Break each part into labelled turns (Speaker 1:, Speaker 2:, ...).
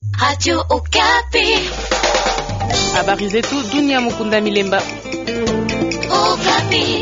Speaker 1: Radio Okapi.
Speaker 2: Habari zetu dunia. Mukunda Milemba.
Speaker 1: Okapi.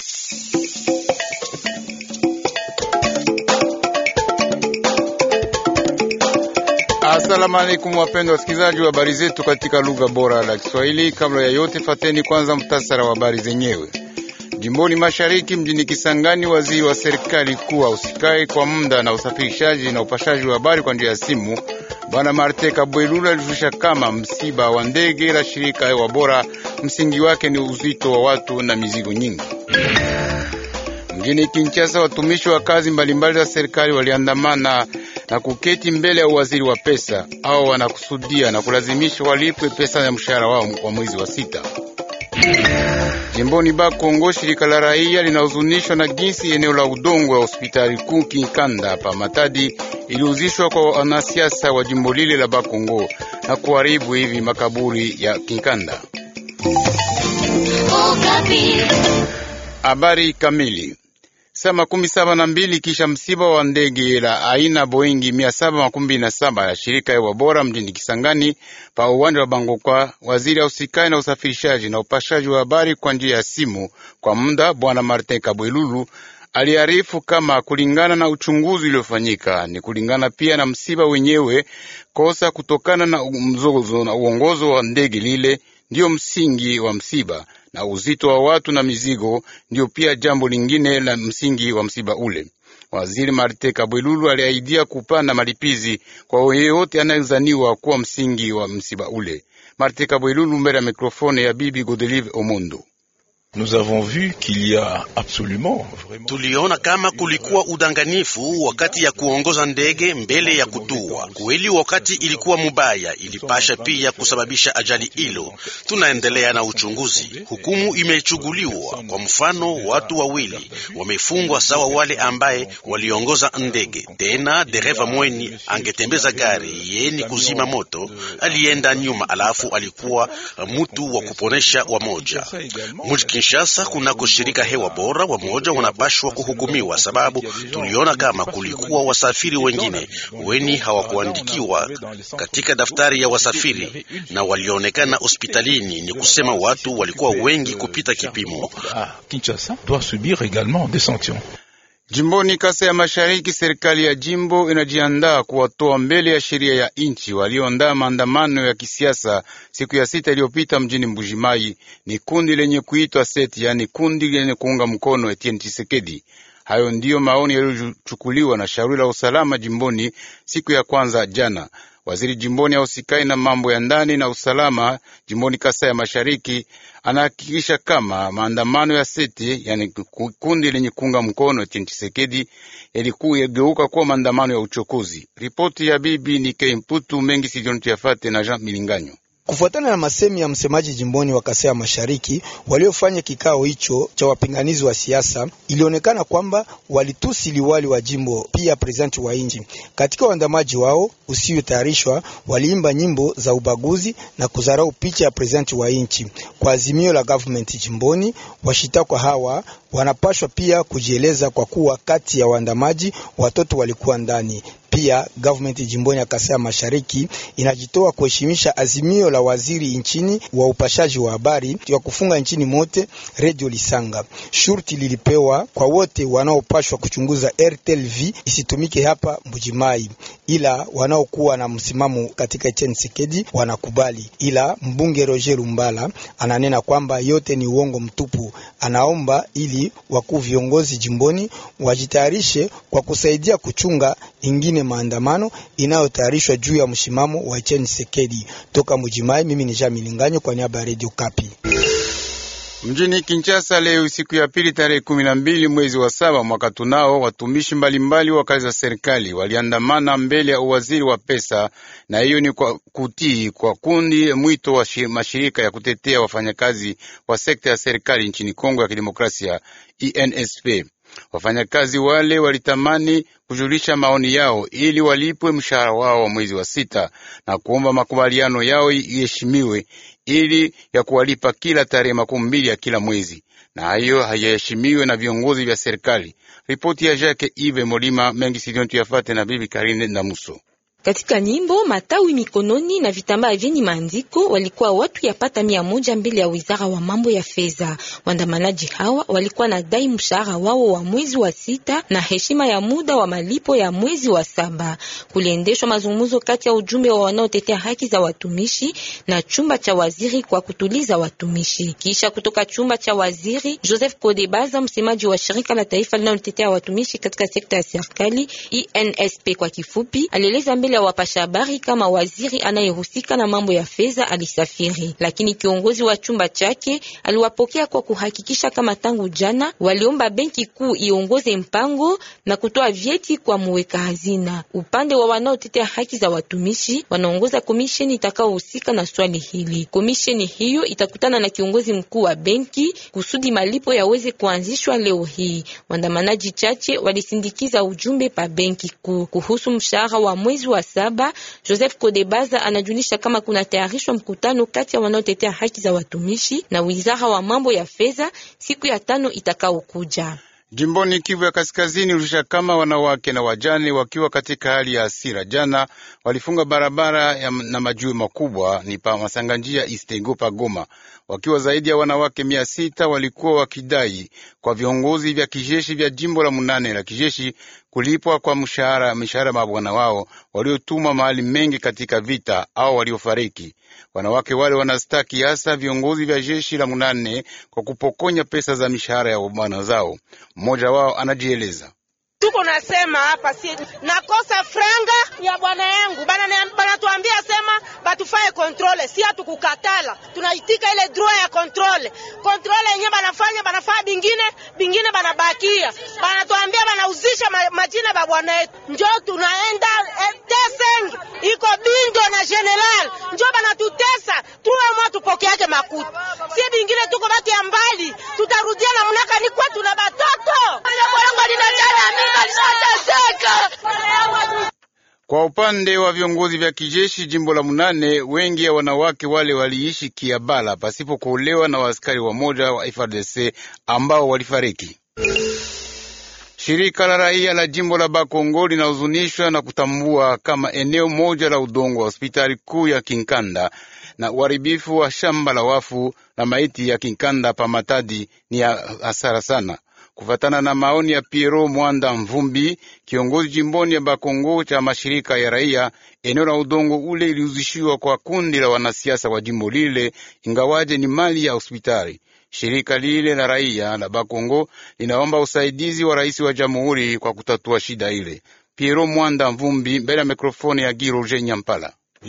Speaker 3: Asalamu alaykum, wapendwa wasikilizaji wa habari zetu katika lugha bora la Kiswahili. Kabla ya yote, fateni kwanza mtasara wa habari zenyewe. Jimboni mashariki mjini Kisangani, waziri wa serikali kuu ausikae kwa muda na usafirishaji na upashaji wa habari kwa njia ya simu Bwana Marte Kabwelula alijulisha kama msiba wa ndege la shirika hewa bora msingi wake ni uzito wa watu na mizigo nyingi. Mjini Kinshasa, watumishi wa kazi mbalimbali za serikali waliandamana na kuketi mbele ya waziri wa pesa au wanakusudia na kulazimisha walipwe pesa ya mshahara wao wa mwezi wa sita. Jimboni Bakongo, shirika la raia linahuzunishwa na jinsi eneo la udongo wa hospitali kuu Kinkanda pa Matadi iliuzishwa kwa wanasiasa wa jimbo lile la Bakongo na kuharibu hivi makaburi ya Kinkanda.
Speaker 1: Okapi.
Speaker 3: Habari kamili saa makumi saba na mbili kisha msiba wa ndege la aina Boingi mia saba makumi na saba ya shirika hewa bora mjini Kisangani pa uwanja wa Bangokwa, waziri ausikai na usafirishaji na upashaji wa habari kwa njia ya simu kwa muda, bwana Martin Kabwelulu aliarifu kama kulingana na uchunguzi uliofanyika ni kulingana pia na msiba wenyewe, kosa kutokana na mzozo na uongozo wa ndege lile ndiyo msingi wa msiba na uzito wa watu na mizigo ndiyo pia jambo lingine la msingi wa msiba ule. Waziri Marte Kabwelulu aliahidia kupanda malipizi kwa yeyote anayezaniwa kuwa msingi wa msiba ule. Marte Kabwelulu mbele ya mikrofone ya bibi Godelive Omondo.
Speaker 4: Nous avons vu qu'il y a absolument vraiment...
Speaker 5: Tuliona kama kulikuwa udanganifu wakati ya kuongoza ndege mbele ya kutua. Kweli wakati ilikuwa mubaya, ilipasha pia kusababisha ajali hilo. Tunaendelea na uchunguzi, hukumu imechuguliwa. Kwa mfano, watu wawili wamefungwa sawa wale ambaye waliongoza ndege. Tena dereva mweni angetembeza gari yeni kuzima moto alienda nyuma, alafu alikuwa mtu wa kuponesha wamoja Kinshasa kunako shirika hewa bora, wamoja wanapashwa kuhukumiwa, sababu tuliona kama kulikuwa wasafiri wengine weni hawakuandikiwa katika daftari ya wasafiri na walionekana hospitalini. Ni kusema watu walikuwa wengi kupita kipimo.
Speaker 4: Kinshasa doit subir également des sanctions.
Speaker 3: Jimboni Kasa ya Mashariki, serikali ya jimbo inajiandaa kuwatoa mbele ya sheria ya nchi walioandaa maandamano ya kisiasa siku ya sita iliyopita mjini Mbujimai. Ni kundi lenye kuitwa SET, yaani kundi lenye kuunga mkono Etienne Tshisekedi. Hayo ndiyo maoni yaliyochukuliwa na shauri la usalama jimboni siku ya kwanza jana. Waziri jimboni ausikai na mambo ya ndani na usalama jimboni Kasa ya Mashariki anahakikisha kama maandamano ya seti yani kundi lenye kuunga mkono Etienne Tshisekedi yalikuwa yageuka kuwa maandamano ya uchokozi. Ripoti ya bibi ni Keimputu mengi sijioni tuyafate na Jean Milinganyo.
Speaker 6: Kufuatana na masemi ya msemaji jimboni wa Kasai Mashariki waliofanya kikao hicho cha wapinganizi wa siasa, ilionekana kwamba walitusi liwali wa jimbo pia presidenti wa nchi. Katika uandamaji wao usiotayarishwa, waliimba nyimbo za ubaguzi na kudharau picha ya presidenti wa nchi. Kwa azimio la government jimboni, washitakwa hawa wanapashwa pia kujieleza kwa kuwa kati ya waandamaji watoto walikuwa ndani. Pia government jimboni ya Kasai Mashariki inajitoa kuheshimisha azimio la waziri nchini wa upashaji wa habari ya kufunga nchini mote Radio Lisanga. Shurti lilipewa kwa wote wanaopashwa kuchunguza RTLV isitumike hapa Mbujimai, ila wanaokuwa na msimamo katika Etienne Tshisekedi wanakubali, ila mbunge Roger Lumbala ananena kwamba yote ni uongo mtupu. Anaomba ili wakuu viongozi jimboni wajitayarishe kwa kusaidia kuchunga ingine maandamano inayotayarishwa juu ya msimamo wa Etienne Tshisekedi. Toka Mujimai, mimi ni Jean Milinganyo kwa niaba ya Radio Kapi.
Speaker 3: Mjini Kinshasa leo siku ya pili tarehe kumi na mbili mwezi wa saba mwaka tunao, watumishi mbalimbali wa kazi za serikali waliandamana mbele ya uwaziri wa pesa, na hiyo ni kwa kutii kwa kundi mwito wa mashirika ya kutetea wafanyakazi wa sekta ya serikali nchini Kongo ya Kidemokrasia, INSP. Wafanyakazi wale walitamani kujulisha maoni yao ili walipwe mshahara wao wa mwezi wa sita na kuomba makubaliano yao iheshimiwe ili ya kuwalipa kila tarehe makumi mbili ya kila mwezi, na hayo hayaheshimiwe na viongozi vya serikali. Ripoti ya Jacques Ive Molima mengi sidiontu yafate na bibi Karine Ndamuso.
Speaker 7: Katika nyimbo matawi mikononi na vitambaa vyenye maandiko walikuwa watu yapata mia moja mbele ya wizara wa mambo ya fedha. Waandamanaji hawa walikuwa na dai mshahara wao wa mwezi wa sita na heshima ya muda wa malipo ya mwezi wa saba. Kuliendeshwa mazungumzo kati ya ujumbe wa wanaotetea haki za watumishi na chumba cha waziri kwa kutuliza watumishi. Kisha kutoka chumba cha waziri, Joseph Kodebaza, msemaji wa shirika la taifa linalotetea watumishi katika sekta ya serikali INSP kwa kifupi, alieleza mbele ya wapasha habari kama waziri anayehusika na mambo ya fedha alisafiri, lakini kiongozi wa chumba chake aliwapokea kwa kuhakikisha kama tangu jana waliomba benki kuu iongoze mpango na kutoa vyeti kwa muweka hazina. Upande wa wanaotetea haki za watumishi wanaongoza komisheni itakaohusika na swali hili. Komisheni hiyo itakutana na kiongozi mkuu wa benki kusudi malipo yaweze kuanzishwa leo hii. Waandamanaji chache walisindikiza ujumbe pa benki kuu kuhusu mshahara wa mwezi wa saba. Joseph Kodebaza anajulisha kama kuna tayarishwa mkutano kati ya wanaotetea haki za watumishi na wizara wa mambo ya fedha siku ya tano itakaokuja.
Speaker 3: Jimboni Kivu ya Kaskazini, ulisha kama wanawake na wajane wakiwa katika hali ya hasira, jana walifunga barabara ya na majue makubwa ni pa Masanganjia Istego pa Goma, wakiwa zaidi ya wanawake mia sita walikuwa wakidai kwa viongozi vya kijeshi vya jimbo la munane la kijeshi kulipwa kwa mshahara mishahara mabwana wao waliotumwa mahali mengi katika vita au waliofariki. Wanawake wale wanastaki hasa viongozi vya jeshi la munane kwa kupokonya pesa za mishahara ya bwana zao. Mmoja wao anajieleza.
Speaker 8: Tuko nasema hapa si nakosa franga ya bwana yangu bana, banatuambia sema batufaye kontrole, si hatukukatala, tunaitika ile droit ya kontrole. Kontrole yenyewe banafanya banafanya bingine bingine, banabakia banatuambia banauzisha ma, majina ba bwana yetu, njo tunaenda eh, teseng iko bindo na general, njo banatutesa tuwe mwa tupokeake makuta, si bingine tuko batu ya mbali, tutarudia na mnaka ni kwetu na batoto
Speaker 3: Kwa upande wa viongozi vya kijeshi jimbo la munane, wengi ya wanawake wale waliishi kiabala pasipo kuolewa na waaskari wa moja wa FRDC ambao walifariki. Shirika la raia la jimbo la Bakongo linahuzunishwa na kutambua kama eneo moja la udongo wa hospitali kuu ya Kinkanda na uharibifu wa shamba la wafu la maiti ya Kinkanda pa Matadi ni ya hasara sana. Kufatana na maoni ya Piero Mwanda Mvumbi, kiongozi jimboni ya Bakongo cha mashirika ya raia, eneo la udongo ule iliuzishiwa kwa kundi la wanasiasa wa jimbo lile, ingawaje ni mali ya hospitali. Shirika lile la raia la Bakongo linaomba usaidizi wa rais wa jamhuri kwa kutatua shida ile. Piero Mwanda Mvumbi mbele ya mikrofoni ya Giroje Nyampala.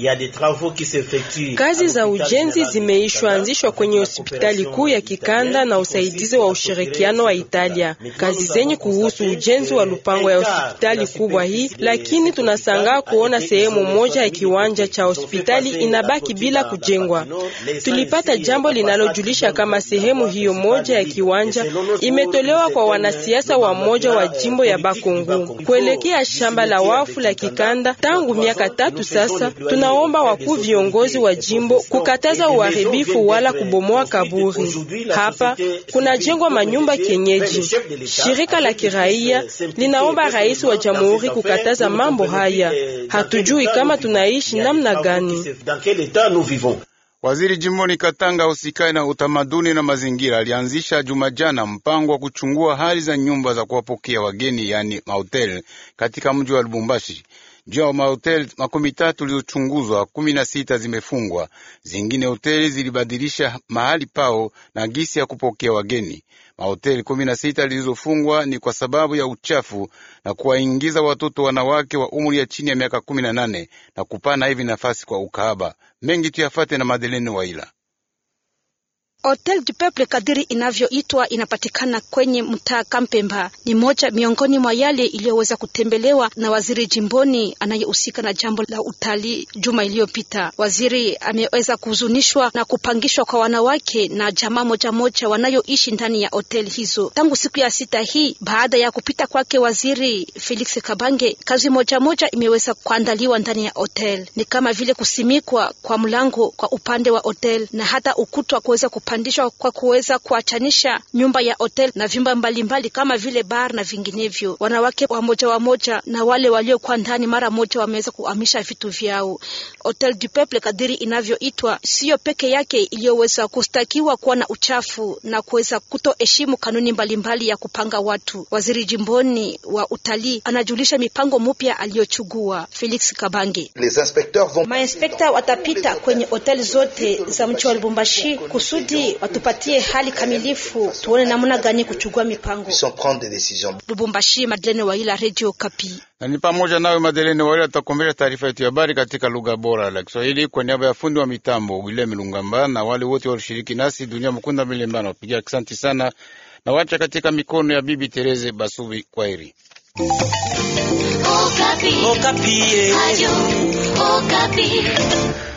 Speaker 9: Kazi za ujenzi zimeishwa anzishwa kwenye hospitali kuu ya Kikanda na usaidizi wa ushirikiano wa Italia. Kazi zenye kuhusu ujenzi wa lupango ya hospitali kubwa hii, lakini tunasangaa kuona sehemu moja ya kiwanja cha hospitali inabaki bila kujengwa. Tulipata jambo linalojulisha kama sehemu hiyo moja ya kiwanja imetolewa kwa wanasiasa wa moja wa jimbo ya Bakongo kuelekea shamba la wafu la Kikanda tangu miaka tatu sasa. Tunaomba wakuu viongozi wa jimbo kukataza uharibifu wala kubomoa kaburi. Hapa kuna jengwa manyumba kienyeji. Shirika la kiraia linaomba rais wa jamhuri kukataza mambo haya. Hatujui kama tunaishi namna gani.
Speaker 3: Waziri jimboni Katanga usikai na utamaduni na mazingira alianzisha Jumajana mpango wa kuchungua hali za nyumba za kuwapokea wageni, yani mahotel katika mji wa Lubumbashi. Juu ya mahoteli makumi tatu zilizochunguzwa, kumi na sita zimefungwa. Zingine hoteli zilibadilisha mahali pao na gisi ya kupokea wageni. Mahoteli kumi na sita zilizofungwa ni kwa sababu ya uchafu na kuwaingiza watoto wanawake wa umri ya chini ya miaka kumi na nane na kupana hivi nafasi kwa ukahaba. Mengi tuyafate na Madeleni Waila.
Speaker 10: Hotel du Peuple kadiri inavyoitwa inapatikana kwenye mtaa Kampemba. Ni moja miongoni mwa yale iliyoweza kutembelewa na waziri jimboni anayehusika na jambo la utalii juma iliyopita. Waziri ameweza kuhuzunishwa na kupangishwa kwa wanawake na jamaa moja moja wanayoishi ndani ya hotel hizo tangu siku ya sita hii. Baada ya kupita kwake waziri Felix Kabange, kazi moja moja imeweza kuandaliwa ndani ya hotel, ni kama vile kusimikwa kwa mlango kwa upande wa hotel na hata ukutwa kuweza kupa zilipandishwa kwa kuweza kuachanisha nyumba ya hotel na vyumba mbalimbali kama vile bar na vinginevyo. Wanawake wamoja wamoja na wale waliokuwa ndani mara moja wameweza kuhamisha vitu vyao. Hotel du Peuple kadiri inavyoitwa, siyo peke yake iliyoweza kustakiwa kuwa na uchafu na kuweza kutoheshimu kanuni mbalimbali mbali ya kupanga watu. Waziri jimboni wa utalii anajulisha mipango mpya aliyochugua. Felix Kabange: mainspekta watapita kwenye hoteli zote za mji wa Lubumbashi kusudi watupatie hali kamilifu, tuone namna gani kuchugua mipango. Lubumbashi, Madeleine Waila, Radio Kapi.
Speaker 3: Na ni pamoja nawe Madeleni Waila tutakombesha taarifa yetu ya habari katika lugha bora la Kiswahili kwa niaba ya fundi wa mitambo William Lungamba na wale wote walishiriki nasi dunia mkunda milembano wapigia asante sana na wacha katika mikono ya Bibi Tereze Basubi. Kwaheri.
Speaker 1: Okapi.
Speaker 11: Okapi.
Speaker 1: Ayo, Okapi.